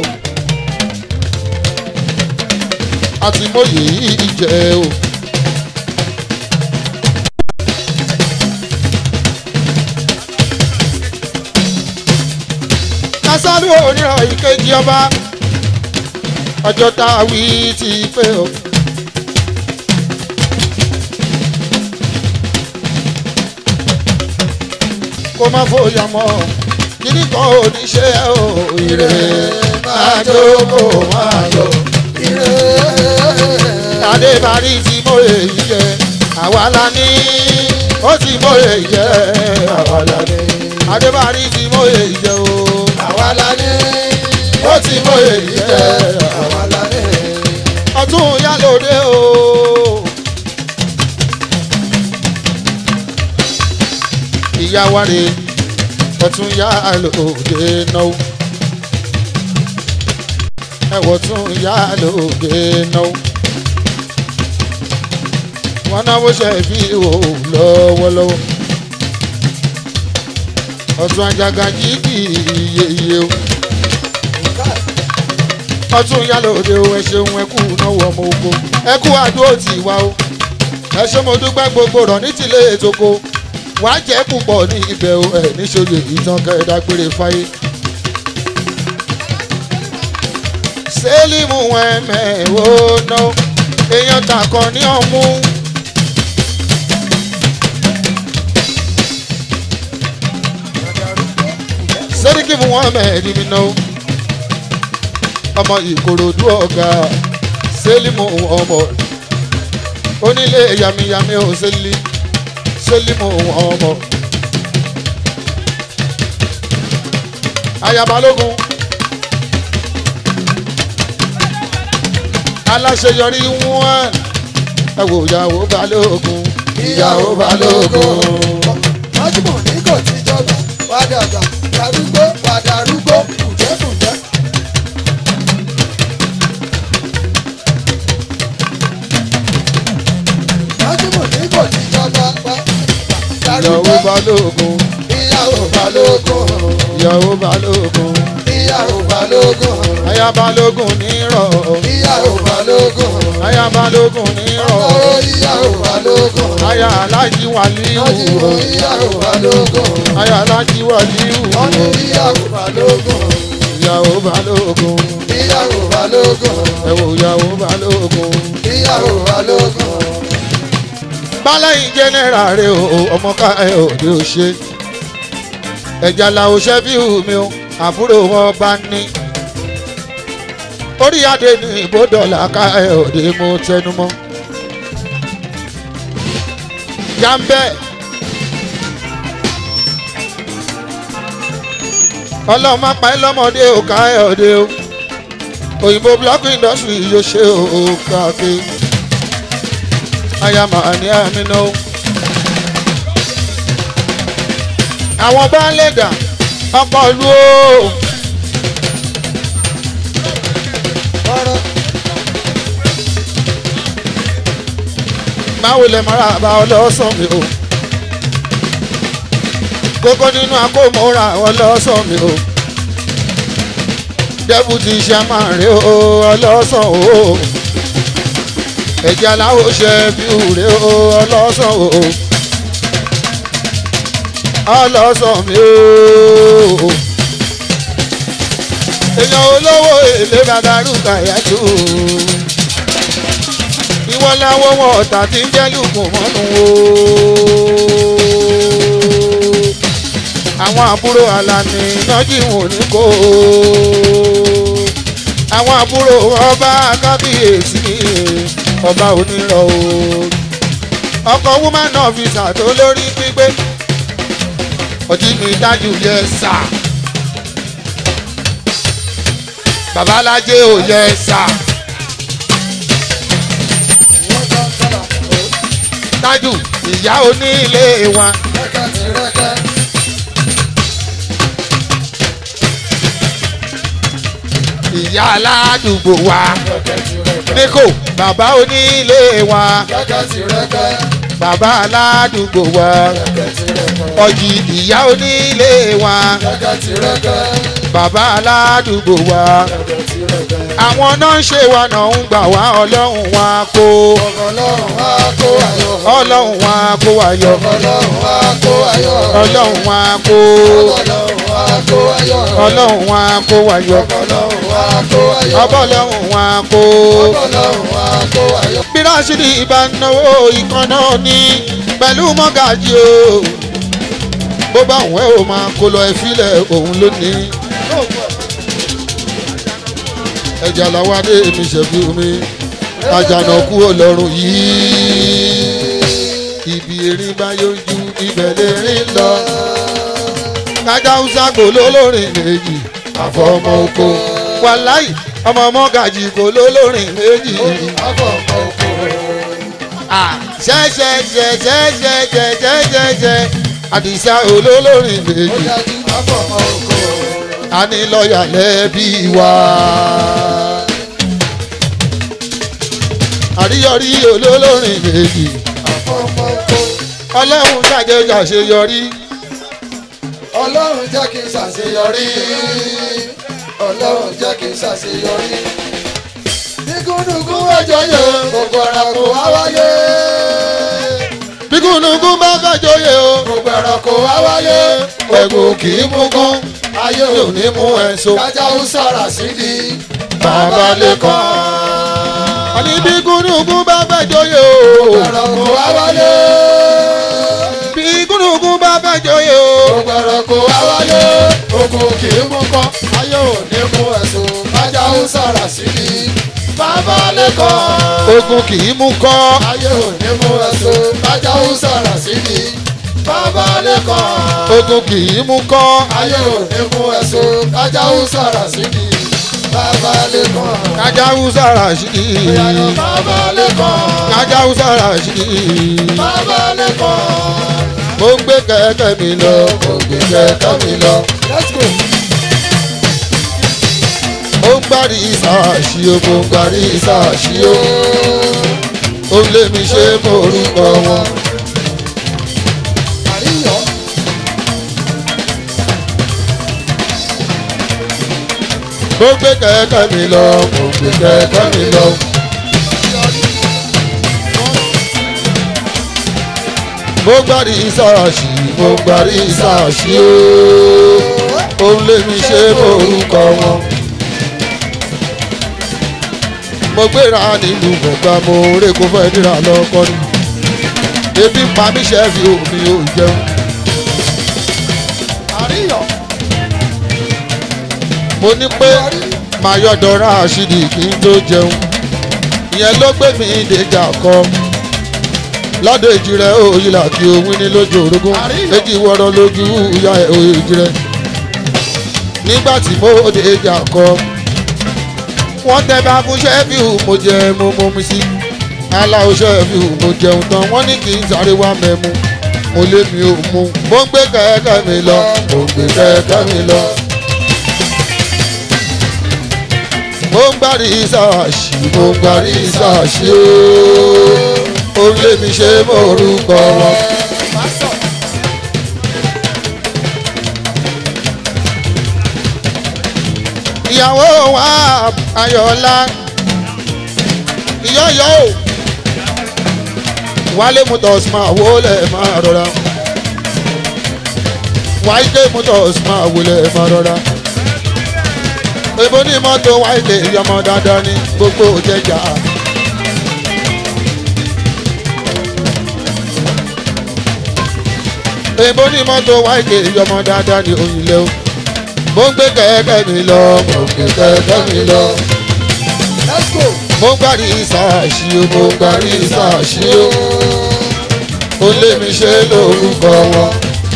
àti mòye yìí jẹ́ o. kásálù onírọ̀ ìkejì ọba ọjọ́ tá a wí tí ìpè o. kó má fòyà mọ́ kíní kan ò ní ṣe o ire máa jókòó máa lọ. adébárí tí mo lè jẹ àwa la ní ó tí mo lè jẹ àwa la ní. adébárí tí mo lè jẹ o àwa la ní ó tí mo lè jẹ àwa la ní. ọtún yálòdé o. ìyá wa rè ọtún yá lóde náwó ẹwọ tún yá lóde náwó wọn náwó ṣe fi wò lọ́wọ́lọ́wọ́ ọtún ajaga jíkì yeye o ọtún yá lóde o ẹ ṣeun ẹ kú náwó ọmọ oko ẹ kú àdúró tì wá o ẹ ṣé mo dúpẹ́ gbogbo rọ̀ ní tìlé ètòkò wàá jẹ́ púpọ̀ ní ibẹ̀ o ẹ̀ níṣojú ìtàn kẹ́ẹ̀dágbére fáyé. sẹ́límù ẹ̀mẹ̀wò ná èèyàn tàkàn ní ọ̀mú. sẹ́ríkì mú wọn mẹ́rin mi náà ọmọ ìkòròdú ọ̀gá sẹ́límù ọmọ onílé yamiyami ò sẹ́lí sẹ́límù ọmọ. ayabalógun aláṣeyọrí wọn ẹ wò ìyàwó balógun ìyàwó balógun. májúmọ̀ ní kò tí jọba wà dàgbà darúgbó wà darúgbó kùjẹ́kùjẹ́. májúmọ̀ ní kò tí jọba wà ìyàwó darúgbó balógun ìyàwó balógun ìyàwó balógun ìyàwó balógun ayabalógun nírọ̀ ìyàwó balógun ayabalógun nírọ̀ ọ̀rọ̀ ìyàwó balógun aya alájí wàlíù májúmọ̀ ìyàwó balógun aya alájí wàlíù wọ́n ní ìyàwó balógun ìyàwó balógun ìyàwó balógun ẹ wò ìyàwó balógun. ìyàwó balógun. bálẹ̀yìn jẹ́nẹ́rà rẹ̀ o ọmọ ká ẹ ò ní o ṣe ẹ̀jà làwọn ṣẹ́fíù mi o àbúrò wọn bá ní orí adé ní ìbòdọ̀là ká ẹ ò ní mo tẹnu mọ́ jàǹbẹ́ ọlọ́run má pa ẹ́ lọ́mọdé ò ká ẹ ò dé o òyìnbó block industry yóò ṣe o káàkiri ayama ni amina o. àwọn baálé dà ọkọ̀ lu o ọ̀rọ̀ máwo lẹ mọ́ra bá ọlọ́sàn mi o kókó nínú akómọ́ra ọlọ́sàn mi o dẹ́bùtì iṣẹ́ máa rí o ọlọ́sàn o ẹ̀jẹ̀ aláwọ̀ ṣe bí òré o ọlọ́sàn o ọlọ́sàn mi o èèyàn olówó èlé bàdàrú kàyájú ìwọ láwọ wọn ọ̀tà tí ń jẹ́ lùkùn mọ́nu o àwọn àbúrò alani nájí wọn ní kó o àwọn àbúrò ọba kábíyèsí ọba onírọ̀ o ọkọ̀ woman officer tó lórí pípé ọtí mi dájú yẹ sà babalájé ò yẹ sà wọ́n jọ ń tọ́lá ó dájú ìyá onílé wa rẹ́kẹ́ ti rẹ́kẹ́ ìyá aládùúgbò wa rẹ́kẹ́ ti rẹ́kẹ́ níkò bàbá onílé wa rẹ́kẹ́ ti rẹ́kẹ́ bàbá aládùúgbò wa rẹ́kẹ́ ti rẹ́kẹ́ ọjì ìyá onílé wa rẹ́kẹ́ ti rẹ́kẹ́ bàbá aládùúgbò wa rẹ́kẹ́ ti rẹ́kẹ́. àwọn náà ń ṣe wa náà ń gbà wá ọlọ́run wa kó ọlọ́run wá kó ayọ̀ ọlọ́run wa kó wa yọ ọlọ́run wá kó ayọ̀ ọlọ́run wa kó ọlọ́run wá kó ayọ̀ ọlọ́run wa kó wa yọ ọlọ́run wá kó ayọ̀ ọbọ̀lọ́run wa kó. ọlọ́run wá kó ayọ̀. bí rásìdì ìbá náwó ìkan náà ní pẹ̀lú mọ́gàjì o bó bá òun ẹ̀ ò máa kó lọ ẹ fílẹ̀ òun lónìí ẹja làwọn adé mi ṣẹ̀bi omi àjànàkú ọlọ́run yìí ibi erin bá yọjú ibẹ̀ lè rìn lọ kájà hausa kò lólórin méjì àfọmọ oko wàláì ọmọ mọ́gàjì kò lólórin méjì afọ̀mọ́ oko ṣẹ́ṣẹ́ṣẹ́ṣẹ́ṣẹ́ṣẹ́ṣẹ́ àdìsá olólórin ó méjì dájú afọ̀mọ́ oko a ní lọ́ọ̀yà lẹ́bí wa. àríyọrí olólórin méjì afọ̀mọ́ oko ọlọ́run ṣàjẹjà ṣeyọrí ọlọ́run jẹ́ kí n ṣàṣeyọrí ọlọ́run jẹ́ kí n ṣàṣeyọrí. nígúnnugún ẹjọ́ yẹn gbogbo ara kò wá wáyé bí gúnugún bá fẹ́ joyè o gbogbo ara kò wá wáyé ẹ̀gùn kì í mú gún ayé yóò ò ní mú ẹ̀sùn kájà ó sára sídìí bàbá lẹ́kọ̀ọ́. àní bí gúnugún bá fẹ́ joyè o gbogbo ara kò wá wáyé bí gúnugún bá fẹ́ joyè o gbogbo ara kò wá wáyé ogun kì í mú kọ́ ayé ò ní mú ẹ̀sùn kájà ó sára sídìí bàbá lẹ́kọ̀ọ́. ogun kì í mú kọ́ ayé ò ní mú ẹ̀sùn kájà ó sára sídìí bàbá lẹ́kọ̀ọ́. ogun kì í mú kọ́ ayé ò ní mú ẹ̀sùn kájà ó sára sídìí bàbá lẹ́kọ̀ọ́. kájà húsà ràṣídì ìyànà bàbá lẹ́kọ̀ọ́. kájà húsà ràṣídì bàbá lẹ́kọ̀ọ́. mo ń gbé kẹ̀kẹ́ mi lọ mo ń gbé kẹ̀kẹ́ mi lọ let's go. ó ń gbárí ìsàṣì o mo ń gbárí ìsàṣì o ó ń lé mi ṣe mo orúkọ wọn. àríyọ̀ mo ń gbé kẹ̀kẹ́ mi lọ mo ń gbé kẹ̀kẹ́ mi lọ. mo ń gbárí ìsàṣì mo ń gbárí ìsàṣì o ó ń lé mi ṣe mo orúkọ wọn. mo gbéra nílùú gbọ̀ngàn mo rè kó fẹ́ dìrà lọ́kọ́ ni ebi ń pa mí ṣẹ́ẹ̀fì omi ò jẹun. àríyọ̀ mo ní pé màá yọ̀dọ̀ ra àṣìdì kí n tó jẹun ìyẹn ló gbé mi déjà kọ lọ́dọ̀ èjì rẹ̀ òyìn là kí owó ní lójú orogún èjì wọ̀rọ̀ lójú ìyá ẹ̀ òyìnjì rẹ̀ nígbà tí mo déjà kọ wọ́n tẹ bá fún ṣẹ́fíù mo jẹ mo mọ mi sí aláwo ṣẹ́fíù mo jẹun tán wọ́n ní kí n sáré wá mẹ́mu mo lé mi ò mú mo ń gbé kẹ̀kẹ́ mi lọ mo ń gbé kẹ̀kẹ́ mi lọ. mo ń gbárí ìsáàṣì mo ń gbárí ìsáàṣì ooo ó lé mi ṣe mo orúkọ wọn. ìyàwó wa ayọ̀ọ́lá ìyọ́yọ́ o wálé motors máa wọlé máa rọra wáìkè motors máa wọlé máa rọra èbó ní mọ́tò wáìkè ìyọmọ dandan ní gbogbo jẹjà. èbó ní mọ́tò wáìkè ìyọmọ dandan ní òyìnlẹ̀ o mo ń gbé kẹ̀kẹ́ mi lọ mo ń gbé kẹ̀kẹ́ mi lọ let's go. mo ń gbárí ìsáàṣì o mo ń gbárí ìsáàṣì o ó lé mi ṣe lórúkọ wọn.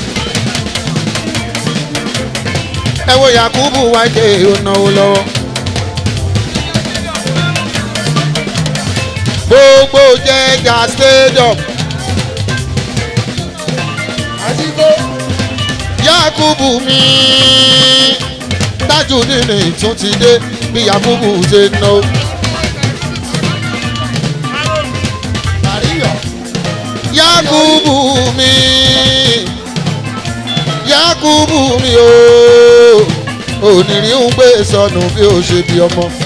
ẹ wo yakubu wáìkè ó náwó lọ́wọ́. gbogbo jẹjà stadium àdìgbò yakubu mi tájù nínú ìtún ti dé bí yakubu ṣe ná o. àríyọ̀ yakubu mi yakubu mi o onírì ń gbé sọnù bí o ṣe bí ọmọ.